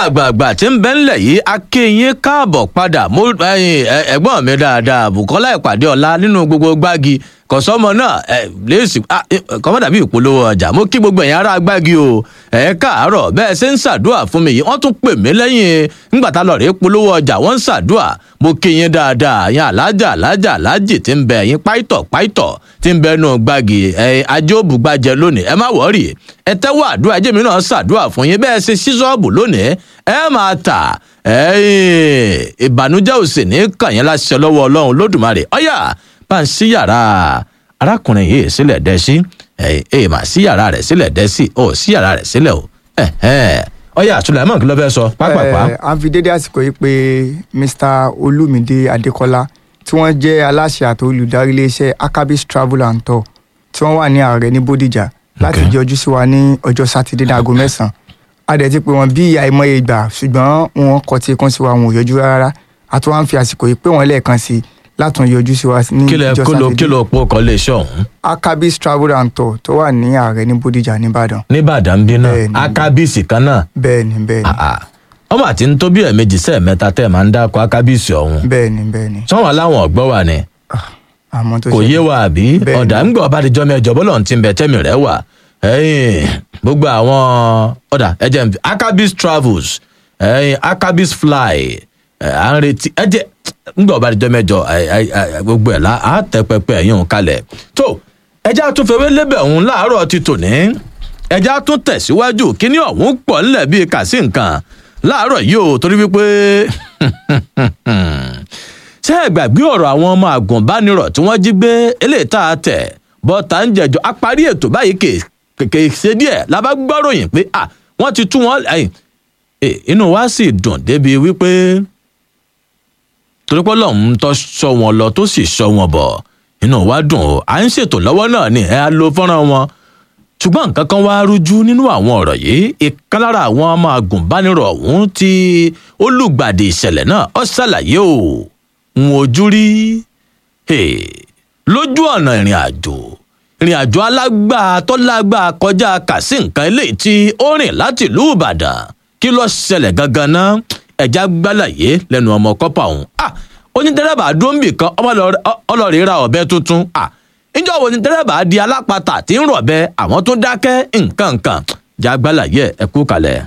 àgbààgbà tí ń bẹ ńlẹ̀ yìí akéyín káàbọ̀ padà mo ẹ̀yin, ẹ- ẹ̀gbọ́n mi dáadáa bukola ìpàdé ọ̀la nínú gbogbo gbági kọ̀sọ́mọ náà ẹ lẹ́sìn kọ́mọ́dà bíi ìpolówó ọjà mo kí gbogbo ẹ̀yin ará gbági o ẹ káàárọ̀ bẹ́ẹ̀ ṣe ń ṣàdúrà fún mi yìí wọ́n tún pè mí lẹ́yìn nígbà tá a lọ rèé polówó ọjà wọ́n ń ṣàdúrà mo kí yín dáadáa yín alájà alájà alájì tí ń bẹ yín páìtọ̀ páìtọ̀ tí ń bẹ nù gbági ẹ ajé òbúgbàjẹ lónìí ẹ má wọ́ọ̀rì ẹ tẹ́wọ́ àdúrà ẹjẹ́ mi náà ṣàdúrà fún yín bẹ́ẹ̀ ṣe sí ṣọ́ọ̀bù lónìí ẹ máa tà ẹ̀yin ìbànújẹ́ ò sì ní kàn yín láṣẹ lọ́wọ́ ọlọ́run lódùmarè ọ̀yà bá ń sí yàrá arákùnrin yìí sílẹ̀ dẹ́ sí ẹ̀ ẹ̀ mà sí yàrá rẹ̀ sílẹ̀ dẹ́ sí ọ̀ sí yàrá rẹ̀ sílẹ̀ o ẹ̀ ẹ̀ ọ̀yà Sulaiman kí ló fẹ́ sọ pápápá. Eh, a fi dédé àsìkò yìí pé mr olumide adekola tí wọ́n jẹ́ aláṣẹ àti olùdarí iléeṣẹ́ akabis travel and tour tí wọ́n wà ní ààrẹ ní bódìjà láti Okay. yọjú sí wa ní ọjọ́ sátidé ní aago mẹ́sàn-án a dẹ̀ ti pè wọ́n bí àìmọye ìgbà ṣùgbọ́n wọn kò tí kún sí wa wọn ò yọjú rárá a tún wá ń fi àsìkò yìí pé wọ́n lẹ́ẹ̀kan sí i látún yọjú sí wa ní kí lẹ ọjọ́ kí ló kí sátidé ló pọ̀ kọ́ lè ṣe ọ̀hún akabis travel and tour tó wà ní ààrẹ ní bódìjà nìbàdàn nìbàdàn bí náà Bẹ́ẹ̀ni. akábíìsì kan náà bẹ́ẹ̀ ni bẹ́ẹ̀ ni àà ọmọ àti ń tó bí ẹ̀ẹ̀mejì sẹ́ẹ̀mẹ́ta tẹ́ ẹ̀ máa ń dákọ̀ akábíìsì ọ̀hún bẹ́ẹ̀ ni bẹ́ẹ̀ ni sọ́wọ́n aláwọ̀n ọ̀gbọ́ wà ní àmọ́ tó kò ṣe yé wa àbí Bẹ́ẹ̀ni. ọ̀dà ń gbọ́ ọba àdìjọ́ mẹ́jọ bọ́lọ̀ ti ń bẹ tẹ́mi rẹ̀ wà ẹ̀yìn gbogbo àwọn ọ̀dà ẹ̀jẹ̀ ń fi akabis travels ẹ̀yìn akabis fly ẹ̀, à ń retí ẹ̀jẹ̀ ń gbọ́ ọba àdìjọ́ mẹ́jọ ẹ̀, ẹ̀, ẹ̀, gbogbo ẹ̀ la á tẹ pẹpẹ ẹ̀yìn òun kalẹ̀ tó ẹ̀jẹ̀ àtúnfẹ́wé lébẹ̀ òun láàárọ̀ ti tòní ẹ̀jẹ̀ àtún tẹ̀síwájú kíní ọ̀hún pọ̀ ńlẹ̀ bíi kàsí nǹkan láàárọ̀ yìí o torí wípé ṣé ẹ gbàgbé ọ̀rọ̀ àwọn ọmọ àgùnbánirọ̀ tí wọ́n jí gbé eléyìí tá a tẹ̀ bọ́tà ń jẹjọ́ a parí ètò báyìí kèké ṣe díẹ̀ la bá gbọ́ròyìn pé à wọ́n ti tú wọn ẹ̀yìn Eh, inú wa sì dùn débi wípé torí pé ọlọ́run tó sọ wọn lọ tó sì sọ wọn bọ̀ inú wa dùn o à ń ṣètò lọ́wọ́ náà ni ẹ á lo fọ́nrán wọn ṣùgbọ́n nǹkan kan wá rújú nínú àwọn ọ̀rọ̀ yìí ìkan lára àwọn ọmọ agùnbánirọ̀ ọ̀hún tí olùgbàdì ìṣẹ̀lẹ̀ náà ó ṣàlàyé o ń ojú rí Hey, lójú ọ̀nà ìrìn àjò ìrìn àjò alágbàá tó lágbàá kọjá kàsí nǹkan eléyìí tí ó rìn láti ìlú ìbàdàn kí ló ṣẹlẹ̀ gangan náà ẹ̀já gbálàyé lẹ́nu ọmọ kọ́pà ọ̀hún ah onídẹ́rẹ́bà dúnbì kan ọlọ́ọ̀rẹ́ ra ọ̀bẹ tuntun ah níjọ́ wo ni dẹ́rẹ́bà di alápatà tí ń rọ̀bẹ àwọn tó dákẹ́ nǹkan nǹkan já gbálàyé ẹ kú kalẹ̀.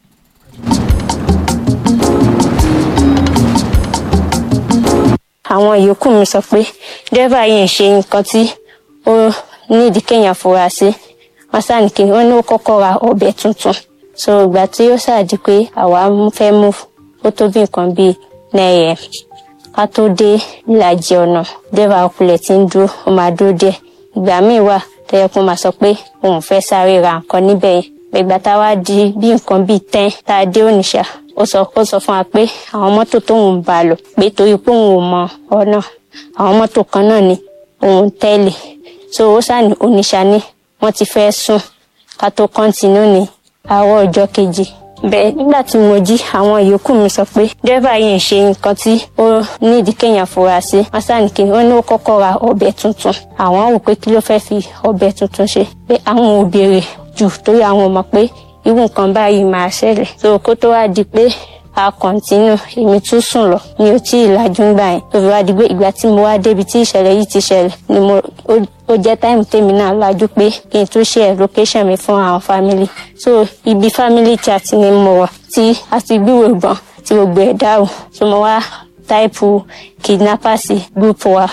àwọn yòókù mi sọ pé dẹ́rẹ́bà yìí ń ṣe nǹkan tí ó nídìí kéèyàn fura sí wọn sáà ní kí wọn ní ó kọ́kọ́ ra ọ̀bẹ tuntun so ìgbà tí ó ṣáàdì pé àwa fẹ́ mú ó tó bí nǹkan bíi náírà ká tó dé ìlàjì ọ̀nà dẹ́rẹ́bà ọkùnrin tí ń dúró ó máa dúró díẹ̀ ìgbà míì wà tó yẹ kó máa sọ pé òun fẹ́ sáré ra nǹkan níbẹ̀ yẹn ìgbà tá a wá di bí nǹkan bíi tẹ́n tá a dé ònìṣà ó sọ ó sọ fún wa pé àwọn mọ́tò tóun ń bá a lọ pé torí pé òun ò mọ ọ̀nà àwọn mọ́tò kan náà ni òun tẹ́lẹ̀ so ó ṣáà ní oníṣà ní wọ́n ti fẹ́ sùn ká tó kọ́ńtínú ní àárọ̀ ọjọ́ kejì bẹ́ẹ̀ nígbà tí mo jí àwọn yòókù mi sọ pé dẹ́rẹ́bà yìí ń ṣe nǹkan tí ó nídìí kéèyàn fura sí wọ́n ṣáà ní kí wọ́n ní ó kọ́kọ́ ra ọ̀bẹ tuntun àwọn rò pé kí ló fẹ́ fi ọ̀bẹ tuntun ṣe pé àwọn ò béèrè jù torí àwọn mọ̀ pé irú nǹkan báyìí máa ṣẹlẹ̀ so kó tó wá di pé a kọ̀ǹtínú èmi tún sùn lọ mi ò tí ì lajú ńgbà yẹn tó fi wá di pé ìgbà tí mo wá débi tí ìṣẹ̀lẹ̀ yìí ti ṣẹlẹ̀ ni mo ó jẹ́ táìmù tèmi náà lajú pé kí n tún share location mi fún àwọn family so ibi family chat ni mo wà tí a ti gbúrò ìbọn tí gbogbo ẹ̀ dáhùn so mo wá táìpù kidnapper sí group wa.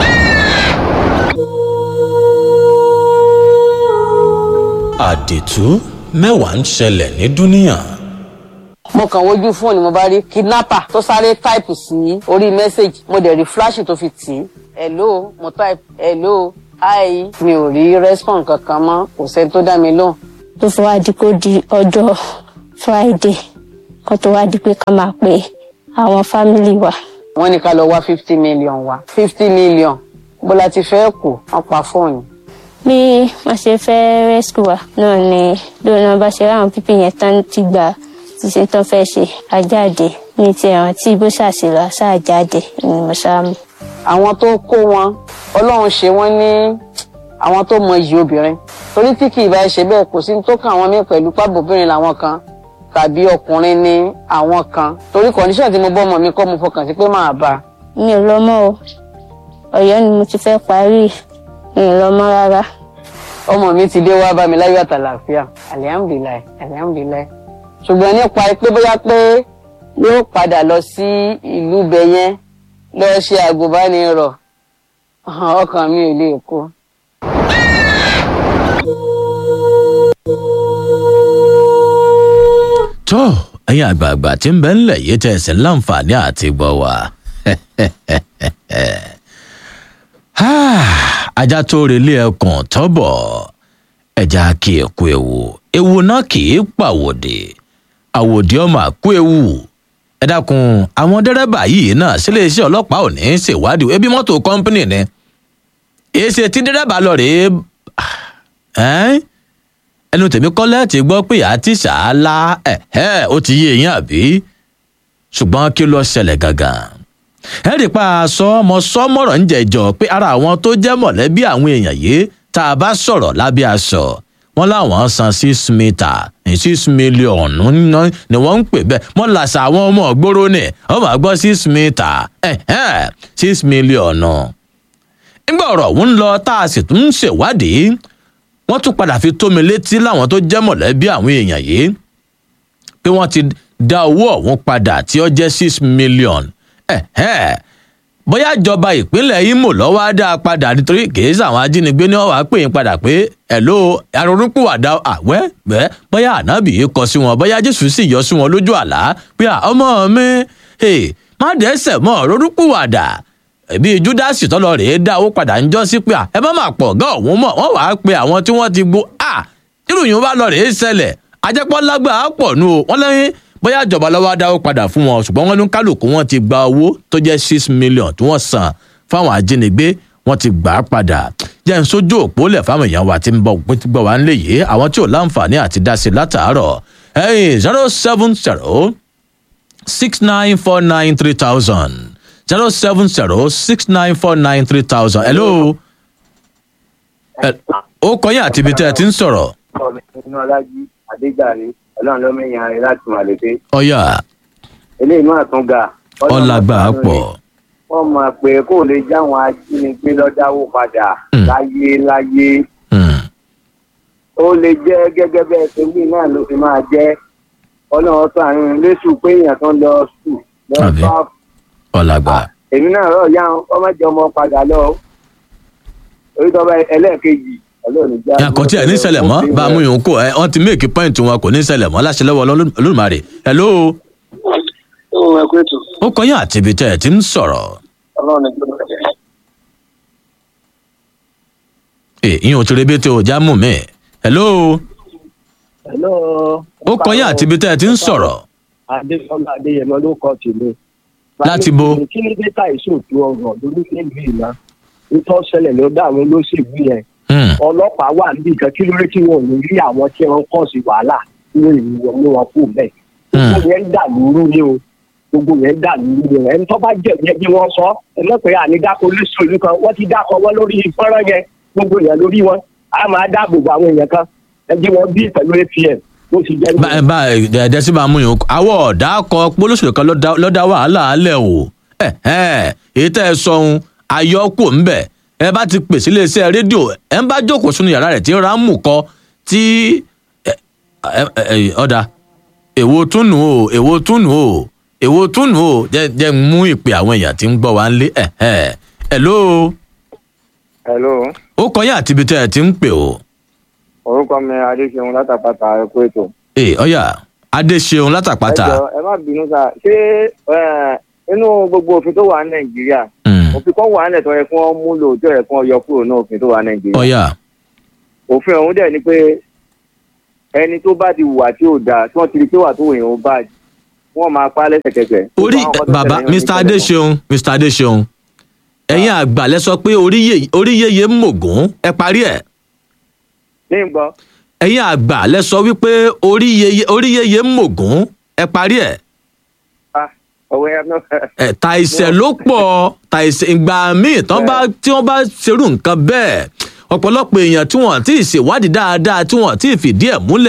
àdìtú mẹ́wàá ń ṣẹlẹ̀ ní dúníyàn. mo kàn wojú fóònù mo bá rí kidnapper tó sáré táìpù sí orí mẹ́sẹ̀gì mo dẹ̀ rí fúláṣì tó fi tì í hello mo type hello hi mi ò rí response kankan mọ́ kò sẹ́ni tó dá mi lóhùn. tó fi wá di kó di ọjọ́ friday kan tó wá di pé ká máa pe àwọn family wa. wọ́n ní ká lọ wá fifty million wá fifty million bó la ti fẹ́ kù wọ́n pa fóònù. bí wọ́n ṣe fẹ́ rescue wa náà ni lóun bá ṣe ráwọn pípì yẹn tán ti gbà ti ṣe tán fẹ́ ṣe àjáde ní ti àwọn tí bó ṣàṣìlọ ṣáàjáde ni mo ṣáà mú. àwọn tó kó wọn ọlọ́run ṣe wọ́n ní àwọn tó mọ iyì obìnrin torí tí kì í bá ṣe bẹ́ẹ̀ kò sí ní tó kàn wọ́n mí pẹ̀lú pábòbìnrin làwọn kan tàbí ọkùnrin ni àwọn kan torí condition tí mo bọ́ ọmọ mi kọ́ mo fọkàn sí pé máa bá a. mi ò lọ mọ́ o ọ̀yọ́ ni mo ti fẹ́ parí mi ò lọ mọ́ rárá ọmọ mi ti dé wá bá mi láyọ̀ àtàlàáfíà alihamudulilayi alihamudulilayi ṣùgbọ́n nípa pé bóyá pé yóò padà lọ sí ìlú bẹ̀yẹn lọ ṣe àgùnbánirọ̀ ọkàn mi ò lè kó. tó ẹ̀yin àgbààgbà tí ń bẹ ńlẹ̀ yìí tẹ̀ sí láǹfààní àti gbọ́ wa. ajá tó relé ẹkùn tọ́bọ̀ ẹja kì í kú ewu ewu náà kì í pàwòdì àwòdì ọmọ àkú ewu ẹ dákun àwọn dẹ́rẹ́bà yìí náà sílé iṣẹ́ ọlọ́pàá ò ní í ṣèwádìí ebi mọ́tò kọ́ńpínì ni èsì tí dẹ́rẹ́bà lọ rèé ẹ́n ẹnu tèmi kọ́lẹ́ ti gbọ́ pé àti ṣàálà ẹ̀ẹ́ ó ti yé eyín àbí ṣùgbọ́n kí ló ṣẹlẹ̀ gangan ẹ rí pa aṣọ ọmọ sọmọrọ ń jẹjọ pé ara àwọn tó jẹ́ mọ̀lẹ́bí àwọn èèyàn yìí tá a bá sọ̀rọ̀ lábẹ́ aṣọ wọn láwọn san six mita six million ni wọ́n ń pè bẹ́ẹ̀ wọ́n làṣà àwọn ọmọ ògbóró ni wọ́n máa gbọ́ six mita six million nígbà ọ̀rọ̀ ọ̀hún lọ tá a sì tún ń ṣèwádìí wọ́n tún padà fi tó mi létí láwọn tó jẹ́ mọ̀lẹ́bí àwọn èèyàn yìí pé wọ́n ti dá owó ọ̀hún padà tí ó jẹ́ six million bóyá ìjọba ìpínlẹ̀ Imo lọ́wọ́ á dá a padà nítorí kìí sàwọn ajínigbé ní ọ̀wá pè é padà pé ẹ̀ló arúgbóàdá àwẹ́ bẹ́ẹ̀ bóyá ànábì yìí kọ sí wọn bóyá Jésù sì yọ sí wọn lójú àlá pé ọmọ mi má dẹ́sẹ̀ mọ́ rúrúkúwàdà ẹbí júdásì tọ́lọ rèé dá owó padà ń jọ sí pé ẹ má má pọ̀ gán òun mọ̀ wọ́n wàá pe àwọn tí wọ́n ti gbó à irúyìn bá lọ rèé ṣẹlẹ̀ ajẹ́pọ̀ lágbàá pọ̀ nù o wọ́n lẹ́yìn bóyá ìjọba lọ́wọ́ dáwó padà fún wọn ṣùgbọ́n wọ́n ní kálukú wọn ti gba owó tó jẹ́ six million tí wọ́n san fáwọn ajínigbé wọ́n ti gbà á padà jẹ́ ń sójú òpó lẹ̀ fáwọn èèyàn wa tí ń bọ̀ tí gbọ́ wá ń lè yé àwọn tí ò láǹfààní àti dá sí látàárọ̀ ẹ̀yìn zero seven zero six nine four nine three thousand zero seven zero six nine four nine three thousand hello ó kọyìn àti ibi tẹ́ ẹ ti ń sọ̀rọ̀. inú ọlájí adéjàre ọlọ́run ló mẹ́yìn ara rẹ̀ láti màlẹ́fẹ́. ọ̀yà eléyìí máa tún ga. ọ̀làgbà pọ̀. wọ́n mọ̀ pé kó lè jáwọn ajínigbé lọ́dáwó padà láyé láyé. ó lè jẹ́ gẹ́gẹ́ bẹ́ẹ̀ tó wí náà ló fi máa jẹ́ ọlọ́run tó àárín lẹ́sù pé èèyàn kan lọ sùn lọ Àbí. bá ọ̀làgbà èmi náà rọ̀ yá ọmọdé ọmọ padà lọ orí tó bá ẹlẹ́ẹ̀kejì ọlọ́run já. yàtọ̀ tí ẹ̀ ní ṣẹlẹ̀ mọ́ bá a mú yòókù ẹ wọ́n ti méèkì pọ́ìntì wọn kò ní ṣẹlẹ̀ mọ́ láṣẹ lọ́wọ́ olódùmarè hello ó ẹ kó ètò ó kọyìn àti ibi tẹ́ ẹ ti ń sọ̀rọ̀ ọlọ́run ní gbọ́dọ̀ jẹ́. ẹ ìyẹn ò ti rebete ò já mú mi hello hello. ó kọyìn àti ibi tẹ́ ẹ ti ń sọ̀rọ̀ adéfọlá adéyẹmọ ló kọ tèmi. Láti bo? kí ló dé ta ìṣòtú ọ̀rọ̀ lórí nílùú ìná nítorí ṣẹlẹ̀ ló dá àwọn olóṣèlú yẹn Hmm, ọlọ́pàá wà níbi kan kí ló dé tí wọn ò ní rí àwọn tí wọn kọ̀ sí wàhálà ní ìlú wọn ní wọn kú bẹ́ẹ̀. gbogbo yẹn ń dà lóru ni o gbogbo yẹn ń dà lóru ni o ẹni tó bá jẹ̀bi ẹbí wọn sọ ẹlẹ́pẹ̀ẹ́ ànídàkọ olóṣèlú kan wọ́n ti dákọ̀ wọn lórí fọ́nrán yẹn gbogbo yẹn lórí wọn a máa dáàbò bo àwọn èèyàn kan ẹbí wọn bí pẹ̀lú apm bó ti jẹ́ bá bá ẹ̀ẹ́dẹ́ sí bá a mú yòókù àwọ̀ ọ̀dà kọ polóṣèlú kan ló dá- ló dá wàhálà alẹ̀ o ẹ̀ ẹ̀ èyí tẹ́ ẹ sọ ohun ayọ́kù ńbẹ̀ ẹ bá ti pèsè iléeṣẹ́ rédíò ẹ ń bá jókòó sínú yàrá rẹ̀ tí ń ra mú kọ tí ẹ- ẹ- ẹ- ọ̀dà èwo tún nù o èwo tún nù o èwo tún nù o jẹ́ jẹ́ ń mú ìpè àwọn èèyàn tí ń gbọ́ wá ń lé ẹ̀ ẹ̀ ẹ̀ ló hello ó kọyà àti ibi tẹ́ ẹ ti ń pè o orúkọ mi adéṣeun látàpàtà ẹkú ètò. ẹ̀ ọ̀yà adéṣeun látàpátá ẹ jọ ẹ má bínú sá ṣé ẹ, inú gbogbo òfin tó wà ní nàìjíríà Hmm, òfin kan wà nílẹ̀ tó yẹ kí wọ́n múlò tó yẹ kí wọ́n yọ kúrò ní òfin tó wà ní nàìjíríà. ọ̀yà òfin ọ̀hún dẹ̀ ni pé ẹni tó bá ti hùwà tí ò dáa tí wọ́n ti rí pé wà tó wòyàn ó bá wọ́n máa pa á lẹ́sẹ̀kẹsẹ̀. orí Gbogbo àwọn kan tó bàbá ṣẹlẹ̀ nínú mr ìṣẹ̀lẹ̀ adeseun mr adeseun ẹ̀yin àgbà lẹ sọ pé orí yeye- orí yeye ń mògún ẹ parí ẹ̀ kan. ní ìgbọ́ ẹ̀yin àgbà lẹ sọ wípé orí yeye orí yeye ń mògún ẹ parí ẹ̀ ọ̀wẹ́ ẹ náà ẹ̀ tàìsẹ̀ ló pọ̀ tàìsẹ̀ ìgbà míì tán bá tí wọ́n bá ṣerú nǹkan bẹ́ẹ̀ ọ̀pọ̀lọpọ̀ èèyàn tí wọ́n ti ṣèwádìí dáadáa tí wọ́n ti fìdí ẹ̀ múlẹ̀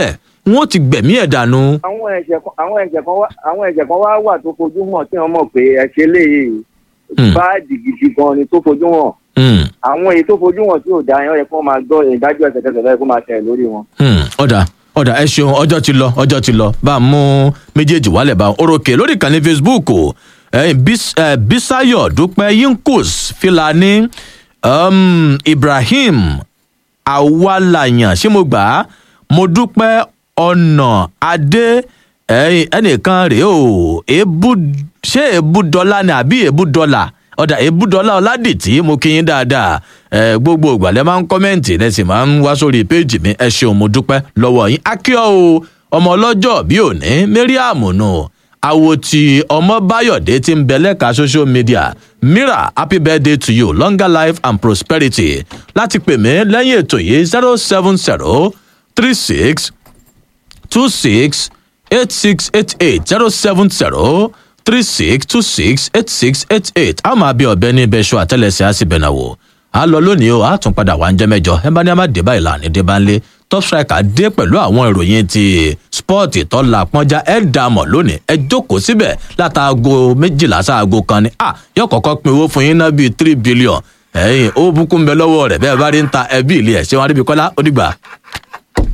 wọn ò ti gbẹ̀mí ẹ̀ dànù. àwọn ẹ̀jẹ̀ kan àwọn ẹ̀jẹ̀ kan wá àwọn ẹ̀jẹ̀ kan wá wà tó fojú hàn tí wọ́n mọ̀ pé ẹ̀ṣẹ̀ léyìí Hmm. báàdì gidi gan ni tó fojú hàn Hmm, àwọn èyí tó fojú hàn tí ò da yẹn ó yẹ kó máa gbọ́ ìdájọ́ ẹsẹ̀kẹsẹ̀ lọ́yẹ kó máa tẹ̀ lórí wọn. hmm, ọ̀dà ọ̀dà ẹ ṣeun ọjọ́ ti lọ ọjọ́ ti lọ bá a mú méjèèjì wálẹ̀ bá a orókè lórí ìkànnì facebook o ẹ̀yin Bis- eh, bisayo dúpẹ́ yinkos filani um, ibrahim awalayan ṣé mo gbà á mo dúpẹ́ ọ̀nà adé ẹ̀yin ẹnìkan rèé o èébú ṣé èébú dọ́là ni àbí èébú dọ́là ọ̀dà èébú dọ́là ọ̀làdìtì mo kí yín dáadáa ẹ gbogbo ìgbàlẹ̀ máa ń kọ́mẹ́ǹtì ẹ sì máa ń wá sórí péèjì mi ẹ ṣeun mo dúpẹ́ lọ́wọ́ yín akíọ́ o ọmọ ọlọ́jọ́ bí òní mariam nù àwo tí ọmọ báyọ̀dé ti ń bẹ lẹ́ka social media mira happy birthday to you longer life and prosperity láti pè mí lẹ́yìn ètò yìí zero seven zero three six two six eight six eight eight zero seven zero three six two six eight six eight eight a máa bí ọbẹ ní ibẹ ṣọ àtẹlẹsẹ á sì bẹ̀nà wò a lọ lónìí o a tún padà wá ń jẹ́ mẹ́jọ ẹ bá ní a máa dé báyìí láàánú dé bá ń lé top striker dé pẹ̀lú àwọn ìròyìn ti spọ́ọ̀tì tó la pọ́njá ẹ dà mọ̀ lónìí ẹ jókòó síbẹ̀ látàgò méjìlá sáàgò kan ni a yóò kọ́kọ́ pin owó fún yín náà bíi three billion ẹ̀yìn ó bùkún bẹ lọ́wọ́ rẹ̀ bẹ́ẹ̀ bá rí ń ta ẹbí ilé ẹ̀ ṣé wọn rí bí kọ́lá ó dìgbà.